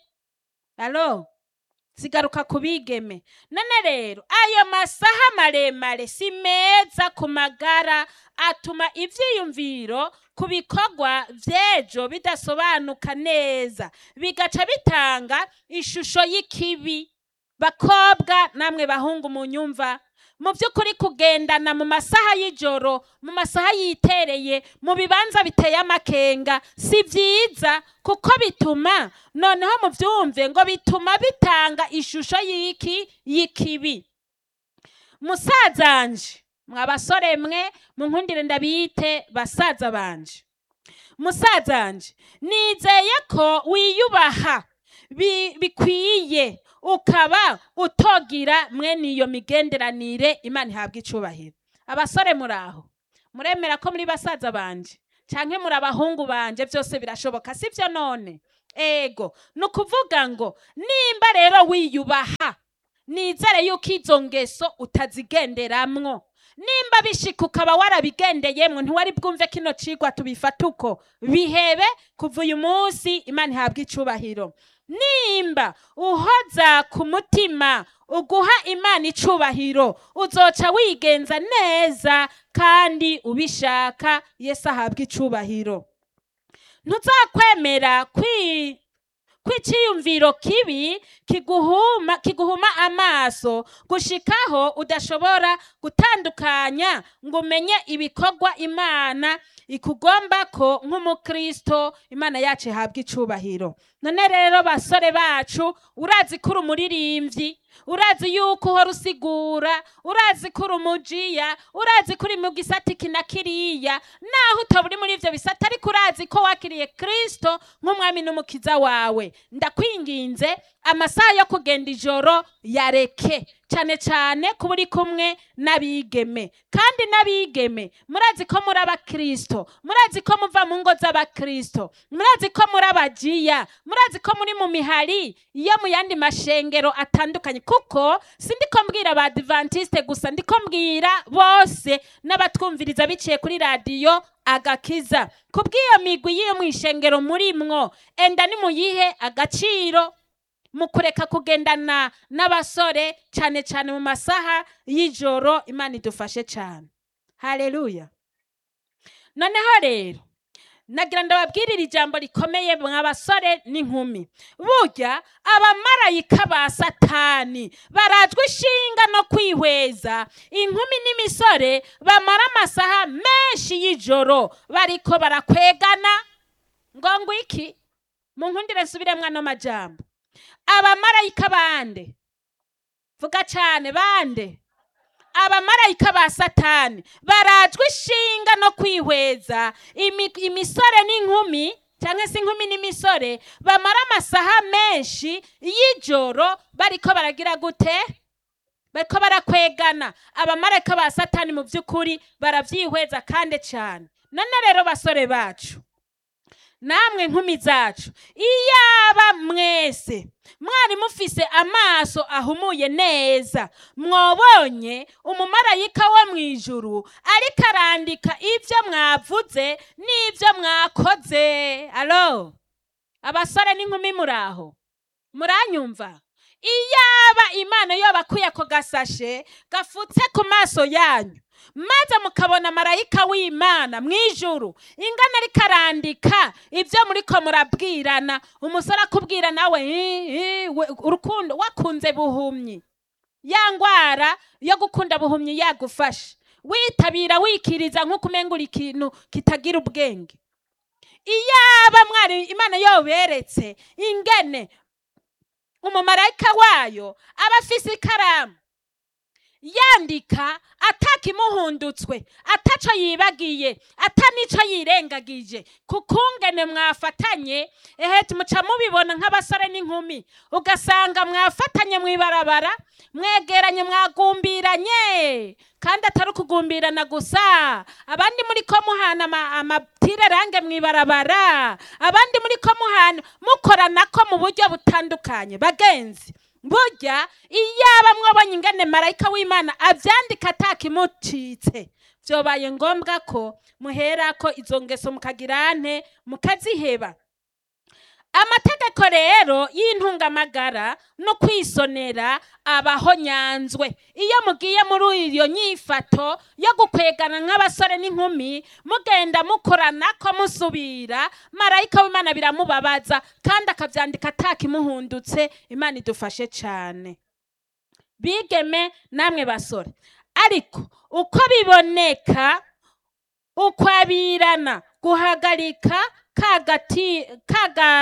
alo zigaruka ku bigeme none rero ayo masaha maremare si meza ku magara atuma ivyiyumviro ku bikorwa vy'ejo bidasobanuka neza bigaca bitanga ishusho y'ikibi bakobwa namwe bahungu mu nyumva mu by'ukuri kugendana mu masaha y'ijoro mu masaha yitereye mu bibanza biteye amakenga si byiza kuko bituma noneho mu byumve ngo bituma bitanga ishusho y'iki y'ikibi musazanje mwa basore mwe munkundire ndabite basaza banje musazanje nizeye ko wiyubaha bi- bikwiye ukaba utogira mwene iyo migenderanire imana ihabwa icubahiro abasore muraho muremera ko muri basaza banje canke muri abahungu banje byose birashoboka sivyo none ego ni ukuvuga ngo nimba rero wiyubaha nizere yuko izo ngeso utazigenderamwo nimba bishika ukaba warabigendeyemwo ntiwari bwumve kino cigwa tubifata uko bihebe kuva uyu munsi imana ihabwa icubahiro nimba uhoza ku mutima uguha imana icubahiro uzoca wigenza neza kandi ubishaka yesu ahabwa icubahiro ntuzakwemera kwi kw'iciyumviro kibi kiguhuma kiguhuma amaso gushikaho udashobora gutandukanya ngo umenye ibikorwa imana ikugombako nk'umukristo imana yacu ihabwa icubahiro none rero basore bacu urazi ko uri umuririmbyi urazi yuko uhora usigura urazi ko uri umujiya urazi ko uri mu gisata iki na kiriya naho utaba uri muri ivyo bisata ariko urazi ko wakiriye kristo nk'umwami n'umukiza wawe ndakwinginze amasaha yo kugenda ijoro yareke cyane cyane kuba uri kumwe n'abigeme kandi n'abigeme murazi ko muri abakristo murazi ko muva mu ngo z'abakristo murazi ko muri abajiya murazi ko muri mu mihari yo mu yandi mashengero atandukanye kuko sindiko mbwira abadivantiste gusa ndiko mbwira bose n'abatwumviriza biciye kuri radiyo agakiza kubw'iyo migwi y'iyo mu ishengero murimwo enda nimuyihe agaciro mu kureka kugendana n'abasore cyane cyane mu masaha y'ijoro imana idufashe cyane haleluya noneho rero nagira ndababwirire ijambo rikomeye mwa basore n'inkumi burya abamarayika ba satani barajwe ishinga no kwihweza inkumi n'imisore bamara amasaha menshi y'ijoro bariko barakwegana ngo ngo iki mu nkundire nsubiremwo ano majambo abamarayika bande vuga cyane bande abamarayika ba satani barajwe ishinga no kwihweza imi- imisore n'inkumi cyangwa se inkumi n'imisore bamara amasaha menshi y'ijoro bariko baragira gute bariko barakwegana abamarayika ba satani mu by'ukuri barabyihweza kandi cyane none rero basore bacu namwe nkumi zacu iyaba mwese mwari mufise amaso ahumuye neza mwobonye umumarayika wo mu ijuru ariko arandika ibyo mwavuze n'ibyo mwakoze alo abasore n'inkumi muraho muranyumva iyaba imana yobakuye ako gasashe gafutse ku maso yanyu maze mukabona marayika w'imana mu ijuru ingana ariko arandika ibyo muriko murabwirana umusore akubwira nawe "Ih, ih, we- urukundo wakunze buhumyi ya ngwara yo gukunda buhumyi yagufashe witabira wikiriza nk'uko umengura ikintu kitagira ubwenge iyaba mwari imana yoberetse ingene umumarayika wayo aba afise ikaramu yandika atakimuhundutswe ataco yibagiye ata nico yirengagije kukungene mwafatanye ehe muca mubibona nk'abasore n'inkumi ugasanga mwafatanye mw'ibarabara mwegeranye mwagumbiranye kandi atari ukugumbirana gusa abandi muri ko muhana ama- amatirerange mw'ibarabara abandi muri ko muhana mukoranako mu buryo butandukanye bagenzi burya iyaba mwabonye ingene marayika w'imana avyandika atakimucitse vyobaye ngombwa ko muherako izo ngeso mukagirante mukaziheba amategeko rero y'intungamagara no kwisonera abaho nyanzwe iyo mugiye muri iyo nyifato yo gukwegana nk'abasore n'inkumi mugenda mukoranako musubira marayika w'imana biramubabaza kandi akavyandika atakimuhundutse imana idufashe cane bigeme namwe basore ariko uko biboneka ukwabirana guhagarika kagati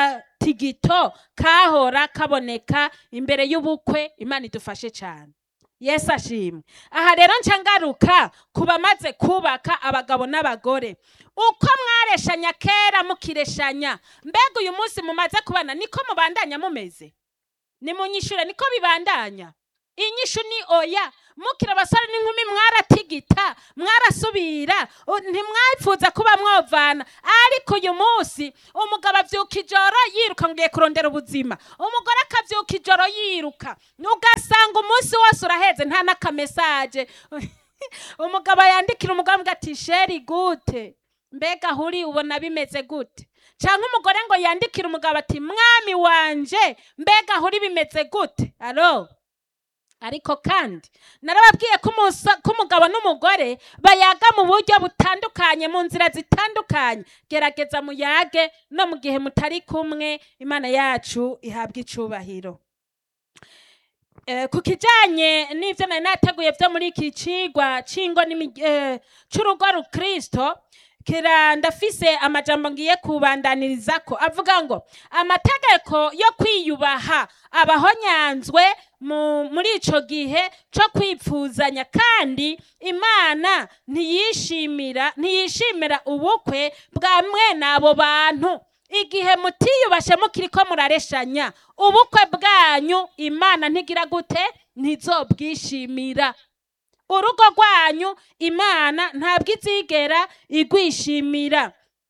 kagatigito kahora kaboneka imbere y'ubukwe imana idufashe cyane yesu ashimwe aha rero nca ngaruka ku bamaze kubaka abagabo n'abagore uko mwareshanya kera mukireshanya mbega uyu munsi mumaze kubana niko mubandanya mumeze nimunyishure niko bibandanya inyishu ni oya mukira abasore n'inkumi mwaratigita mwarasubira u- ntimwapfuza kuba mwovana ariko uyu munsi umugabo avyuka ijoro yiruka ngiye kurondera ubuzima umugore akavyuka ijoro yiruka ugasanga umunsi wose uraheze nta n'akamesaje umugabo yandikira umugabo ngo ati sheri gute mbega huri ubona bimeze gute cyangwa umugore ngo yandikire umugabo ati mwami wanje mbega huri bimeze gute alo ariko kandi narababwiye ko umusa- ko umugabo n'umugore bayaga mu buryo butandukanye mu nzira zitandukanye gerageza muyage no mu gihe mutari kumwe imana yacu ihabwa icubahiro Eh, ku kijanye n'ivyo nari nateguye vyo muri iki cigwa c'ingo n'imi- eh, c'urugo rukristo kira ndafise amajambo ngiye kubandaniririzako avuga ngo amategeko yo kwiyubaha abahonyanzwe mu, muri ico gihe co kwipfuzanya kandi imana ntiyishimira ntiyishimira ubukwe bwa mwene abo bantu igihe mutiyubashe mukiriko murareshanya ubukwe bwanyu imana ntigira gute ntizobwishimira urugo rwanyu imana ntabwo izigera igwishimira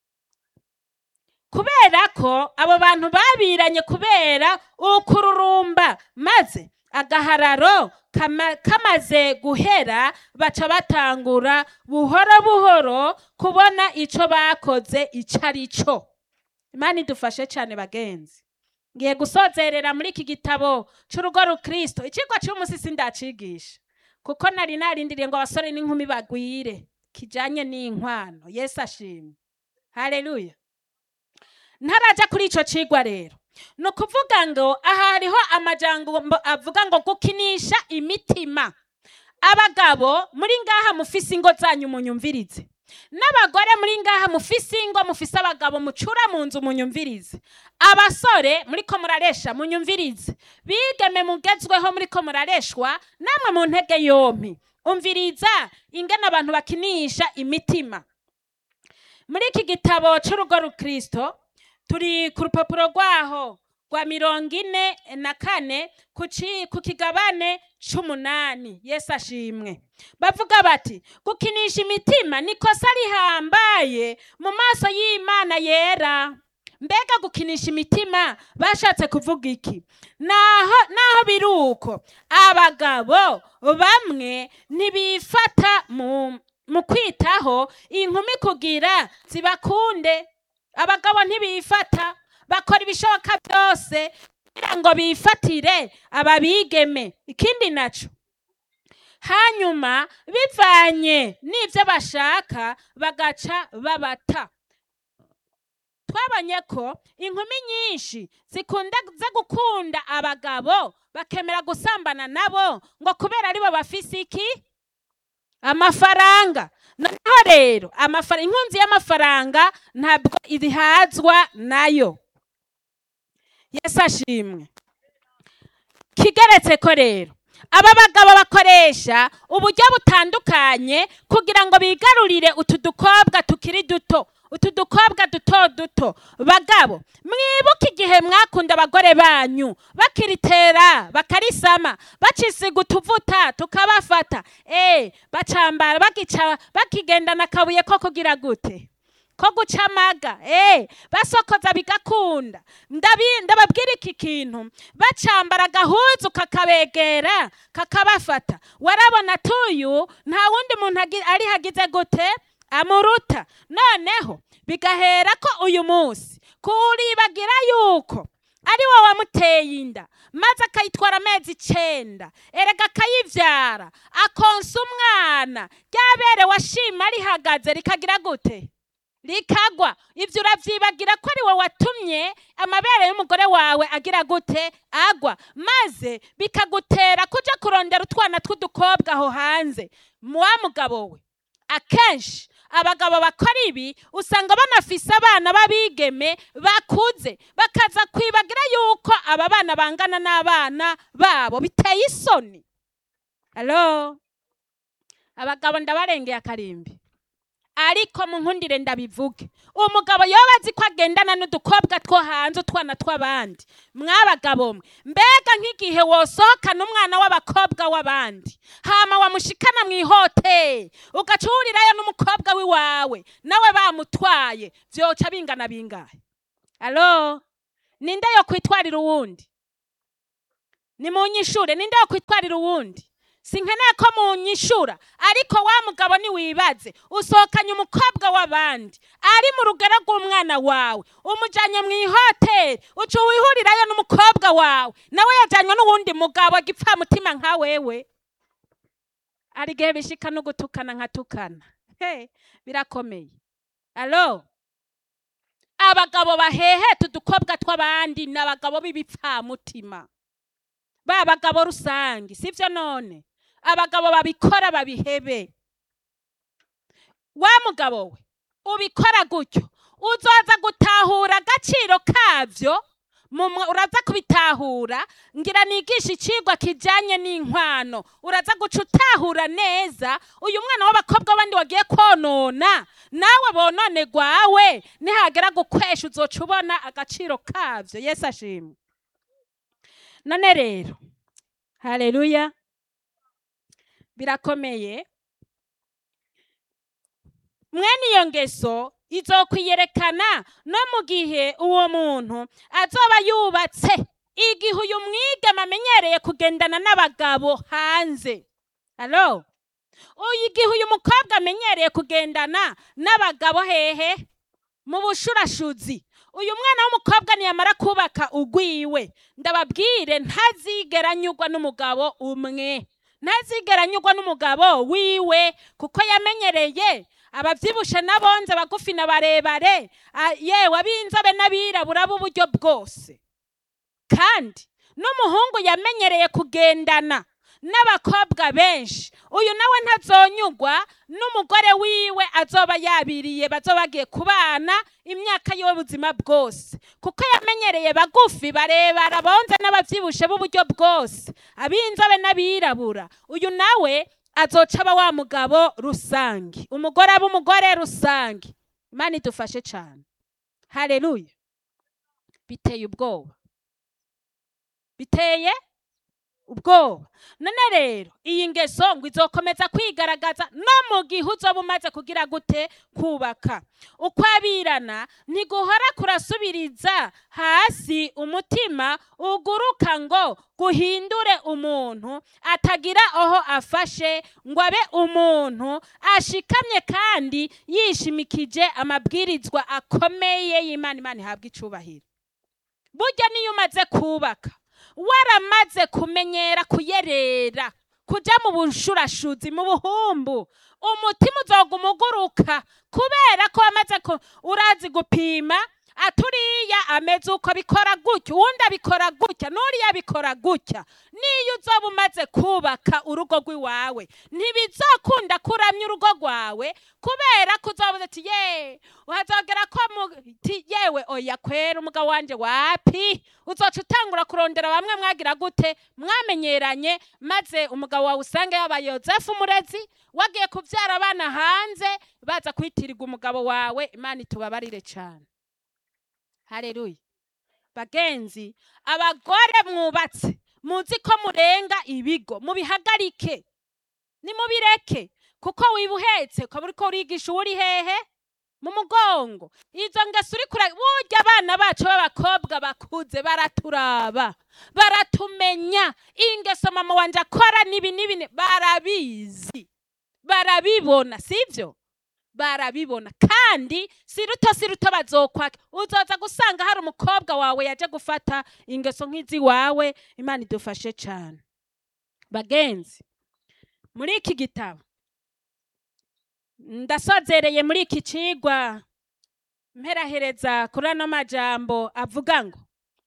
kubera ko abo bantu babiranye kubera ukururumba maze agahararo kama- kamaze guhera baca batangura buhoro buhoro kubona ico bakoze ico ari cyo imana idufashe cyane bagenzi ngiye gusozerera muri iki gitabo c'urugo rukristo icigwa c'umunsi sindacigisha kuko nari narindiriye ngo abasore n'inkumi bagwire kijanye n'inkwano yesu ashimwe haleluya ntaraja kuri ico cigwa rero ni ukuvuga ngo aha hariho amajambo avuga ngo gukinisha imitima abagabo muri ngaha mufise ingo zanyu munyumvirize n'abagore muri ngaha mufise ingo mufise abagabo mucura mu nzu munyumvirize abasore muriko muraresha munyumvirize bigeme mugezweho muriko murareshwa namwe mu ntege yompi umviriza ingene abantu bakinisha imitima muri iki gitabo c'urugo rukristo turi ku rupapuro rwaho rwa mirongo ine na kane ku ci- ku kigabane c'umunani yesu ashimwe bavuga bati gukinisha imitima ni kosa rihambaye mu maso y'imana yera mbega gukinisha imitima bashatse kuvuga iki naho naho biri uko abagabo bamwe ntibifata mu mu kwitaho inkumi kugira zibakunde abagabo ntibifata bakora ibishoboka byose kugira ngo bifatire ababigeme ikindi naco hanyuma bivanye n'ibyo bashaka bagaca babata twabonye ko inkumi nyinshi zikunda zo gukunda abagabo bakemera gusambana nabo ngo kubera aribo bafise iki amafaranga noneho rero amafara inkunzi y'amafaranga ntabwo irihazwa nayo yesu ashimwe kigeretse ko rero aba bagabo bakoresha uburyo butandukanye kugira ngo bigarurire utu dukobwa tukiri duto utu dukobwa duto duto bagabo mwibuke igihe mwakunda abagore banyu bakiritera bakarisama bacisiga utuvuta tukabafata eh bacambara bagica bakigendana akabuye ko kugira gute ko guca amaga eh basokoza bigakunda Ndabi- ndababwira iki kintu bacambara agahuzu kakabegera kakabafata warabona tuyu nta wundi muntu agi- ari hagize gute amuruta noneho bigahera ko uyu munsi kuribagira yuko ari wowe wamuteye inda maze akayitwara amezi icenda erega akayivyara akonsa umwana ryabere washima rihagaze rikagira gute rikagwa ibyo urabyibagira ko ari wowe watumye amabere y'umugore wawe agira gute agwa maze bikagutera kuja kurondera utwana tw'udukobwa aho hanze wa mugabo we akenshi abagabo bakora ibi usanga banafise abana b'abigeme bakuze bakaza kwibagira yuko aba bana bangana n'abana babo biteye isoni alo abagabo ndabarengeye akarimbi ariko mu nkundire ndabivuge umugabo yoba azi ko agendana n'udukobwa two hanze utwana tw'abandi mwabagabo mwe mbega nk'igihe wosohokana umwana w'abakobwa w'abandi hama wamushikana mu ihoteli ugaca uhurirayo n'umukobwa w'iwawe nawe bamutwaye vyoca bingana bingahe alo ninde yo kwitwarira uwundi ni mu nyishure ninde yo kwitwarira uwundi sinkeneye ko munyishura ariko wa mugabo niwibaze usohokanye umukobwa w'abandi ari mu rugero rw'umwana wawe umujanye mu ihoteli uca wihurirayo n'umukobwa wawe nawe yajanywe n'uwundi mugabo gipfamutima nka wewe hari igihe bishika no gutukana nkatukana he birakomeye alo abagabo baheheta udukobwa tw'abandi ni abagabo b'ibipfamutima ba bagabo rusange sivyo none abagabo babikora babihebe wa mugabo we ubikora gutyo uzoza gutahura agaciro kavyo mumwe uraza kubitahura ngira nigisha icigwa kijanye n'inkwano uraza guca utahura neza uyu mwana w'abakobwa abandi wagiye konona nawe bonone gwawe nihagera gukwesha uzoca ubona agaciro kavyo yesu ashimwe none rero haleluya birakomeye mwene iyo ngeso izokwiyerekana no mu gihe uwo muntu azoba yubatse igihe uyu mwigeme amenyereye kugendana n'abagabo hanze alo uyu igihe uyu mukobwa amenyereye kugendana n'abagabo hehe mu bushurashuzi uyu mwana w'umukobwa niyamara kubaka ugwiwe ndababwire ntazigera anyurwa n'umugabo umwe ntazigera anyurwa n'umugabo wiwe kuko yamenyereye abavyibushe n'abonze abagufi na barebare a- yewe ab'inzobe n'abirabura b'uburyo bwose kandi n'umuhungu yamenyereye kugendana n'abakobwa benshi uyu nawe ntazonyugwa n'umugore wiwe azoba yabiriye bazoba bagiye kubana imyaka yiwe buzima bwose kuko yamenyereye bagufi barebara bonze n'abavyibushe b'uburyo bwose ab'inzobe n'abirabura uyu nawe azoca aba wa mugabo rusange umugore aba umugore rusange imana idufashe cane haleluya biteye ubwoba biteye ubwoba none rero iyi ngeso ngo izokomeza kwigaragaza no mu gihe uzoba umaze kugira gute kubaka uko abirana ntiguhora kurasubiriza hasi umutima uguruka ngo guhindure umuntu atagira aho afashe ngo abe umuntu ashikamye kandi yishimikije amabwirizwa akomeye y'imana imana ihabwa icubahiro burya niyo umaze kubaka waramaze kumenyera kuyerera kuja mu bushurashuzi mu buhumbu umutima uzoguma uguruka kubera ko wamaze ku urazi gupima aturiya ameze uko abikora gutya uwundi abikora gutya n'uriya abikora gutya niyo uzoba umaze kubaka urugo rw'iwawe ntibizokunda kuramya urugo rwawe kubera ko uzoba uti ye uhazogera ko mu- ti- yewe oya kwera umugabo wanje wapi uzoca utangura kurondera bamwe mwagira gute mwamenyeranye maze umugabo wawe usange yabaye yozefu umurezi wagiye kubyara abana hanze baza kwitirirwa umugabo wawe imana itubabarire cyane hareruya bagenzi abagore mwubatse muzi ko murenga ibigo mubihagarike nimubireke kuko wiba uhetse ukaba uriko urigisha uwo uri hehe mu mugongo izo ngeso uri kure burya abana bacu b'abakobwa bakuze baraturaba baratumenya ingeso mama wanje akora nibi nibi ni- barabizi barabibona sibyo barabibona kandi si ruto si ruto bazokwaka uzoza gusanga hari umukobwa wawe yaje gufata ingeso nk'izi wawe imana idufashe cyane bagenzi muri iki gitabo ndasozereye muri iki cigwa mperahereza kuri ano majambo avuga ngo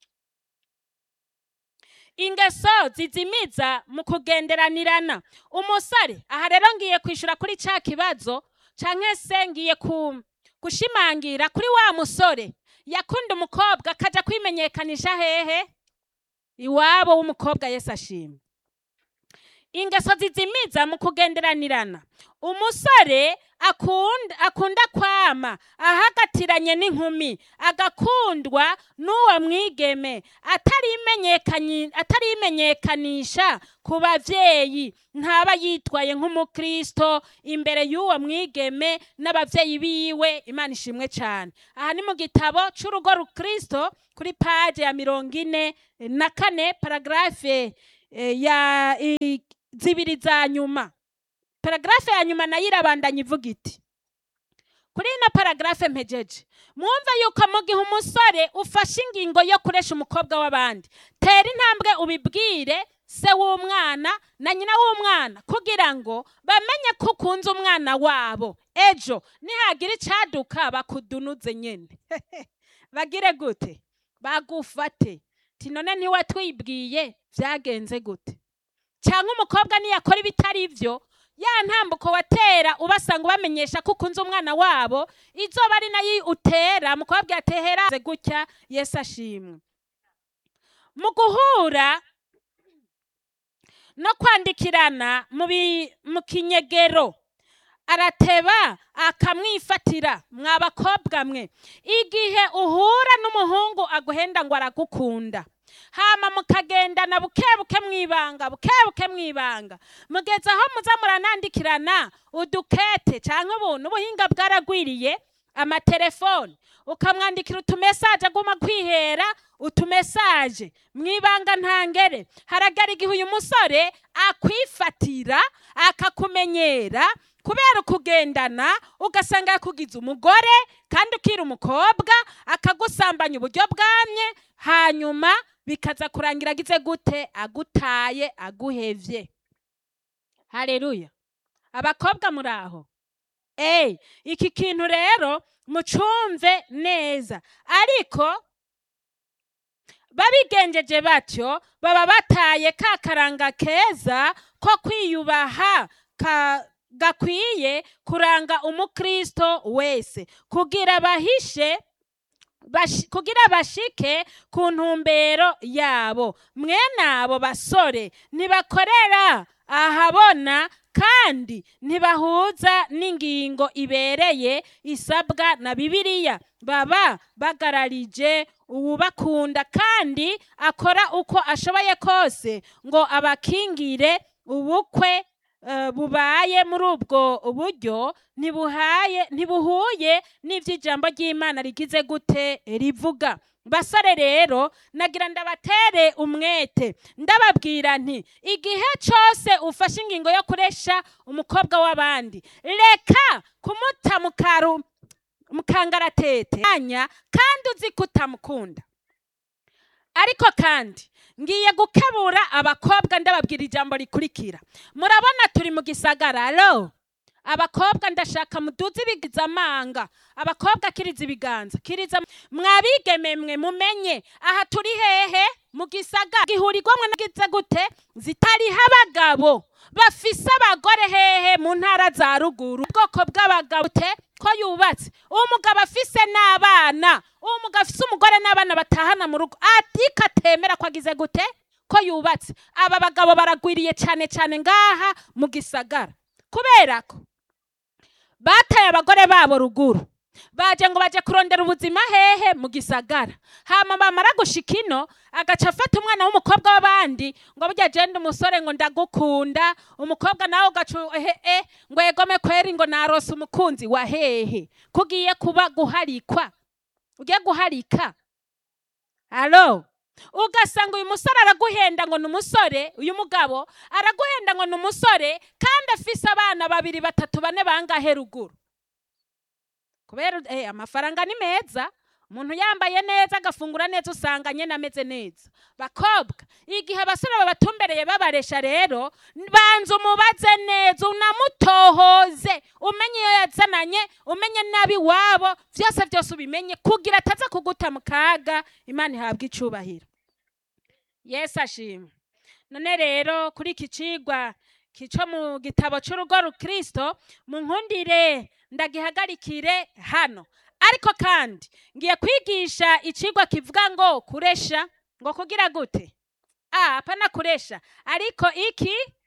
ingeso zizimiza mu kugenderanirana umusore aha rero ngiye kwishura kuri ca kibazo canke se ngiye ku gushimangira kuri wa musore yakunda umukobwa akaja kwimenyekanisha hehe iwabo w'umukobwa yesu ashimwe ingeso zizimiza mu kugenderanirana umusore akunda, akunda kwama ahagatiranye n'inkumi agakundwa n'uwo mwigeme atarimenyekani- atarimenyekanisha ku bavyeyi ntaba yitwaye nk'umukristo imbere y'uwo mwigeme n'abavyeyi biwe imana ishimwe cane aha ni mu gitabo c'urugo rukristo kuri paje ya mirongo ine na kane paragarafe eh, ya i- zibiri za nyuma paragarafe ya nyuma nayo irabandanya ivuga iti kuri ino paragarafe mpejeje mwumve yuko mu gihe umusore ufashe ingingo yo kuresha umukobwa w'abandi tera intambwe ubibwire se w'umwana na nyina w'umwana kugira ngo bamenye ko ukunze umwana wabo ejo nihagira icaduka bakudunuze nyene bagire gute bagufate ti none ntiwatwibwiye vyagenze gute cyangwa umukobwa niyakora ibitari byo ya ntambuko watera ubasanga ubamenyesha ko ukunze umwana wabo izoba ari nayo utera mu kubabwira tehera gutya yesu ashimwe mu guhura no kwandikirana mu bi- mu kinyegero arateba akamwifatira mwa bakobwa mwe igihe uhura n'umuhungu aguhenda ngo aragukunda hama mukagendana bukebuke mwibanga bukebuke mwibanga mugeze aho muza muranandikirana udukete canke ubuntu ubuhinga bwaragwiriye amatelefoni ukamwandikira utumesaje aguma kwihera utumesaje mwibanga ntangere haragara igihe uyu musore akwifatira akakumenyera kubera ukugendana ugasanga yakugize umugore kandi ukiri umukobwa akagusambanya uburyo bwamye hanyuma bikaza kurangira agize gute agutaye aguhevye haleluya abakobwa muri aho eyi iki kintu rero mucumve neza ariko babigenjeje batyo baba bataye ka karanga keza ko kwiyubaha ka gakwiye kuranga umukristo wese kugira bahishe bashi- kugira bashike ku ntumbero yabo mwene abo basore ntibakorera ahabona kandi ntibahuza n'ingingo ibereye isabwa na bibiliya baba bagararije uwubakunda kandi akora uko ashoboye kose ngo abakingire ubukwe eh, bubaye muri ubwo buryo ntibuhaye ntibuhuye n'ivy'ijambo ry'imana rigize gute rivuga basore rero nagira ndabatere umwete ndababwira nti igihe cose ufashe ingingo yo kuresha umukobwa w'abandi reka kumuta mu karu mu kangaratete anya kandi uzi ko utamukunda ariko kandi ngiye gukebura abakobwa ndababwira ijambo rikurikira murabona turi mu gisagara alo abakobwa ndashaka muduze ibigiza amanga abakobwa kiriza ibiganza kiriza mwabigeme mwe mumenye aha turi hehe mu gisagara gihurirwamwe nagize gute zitariho abagabo bafise abagore hehe mu ntara za ruguru ubwoko bw'abagabo te ko yubatse uwo mugabo afise n'abana uwo mugabo afise umugore n'abana batahana mu rugo ariko atemera ko agize gute ko yubatse aba bagabo baragwiriye cyane cyane ngaha mu gisagara kubera ko bataye abagore babo ruguru baje ngo baje kurondera ubuzima hehe mu gisagara hama bamara gushika ino agaca afata umwana w'umukobwa w'abandi ngo burya jenda umusore ngo ndagukunda umukobwa nawe ugaca ehe ngo yegome kweri ngo narose umukunzi wa hehe kugiye kuba guharikwa ugiye guharika alo ugasanga uyu musore araguhenda ngo ni umusore uyu mugabo araguhenda ngo ni umusore kandi afise abana babiri batatu bane bangahe ruguru kubera eh, amafaranga ni meza umuntu yambaye neza agafungura neza usanga nyene ameze neza bakobwa igihe abasore babatumbereye babaresha rero banza umubaze neza unamutohoze umenye iyo yazananye umenye nabi wabo vyose vyose ubimenye kugira ataza kuguta mu kaga imana ihabwa icubahiro yesu ashimwe none rero kuri iki cigwa kico mu gitabo c'urugo rukristo munkundire ndagihagarikire hano ariko kandi ngiye kwigisha icigwa kivuga ngo kuresha ngo kugira gute ah apana kuresha ariko iki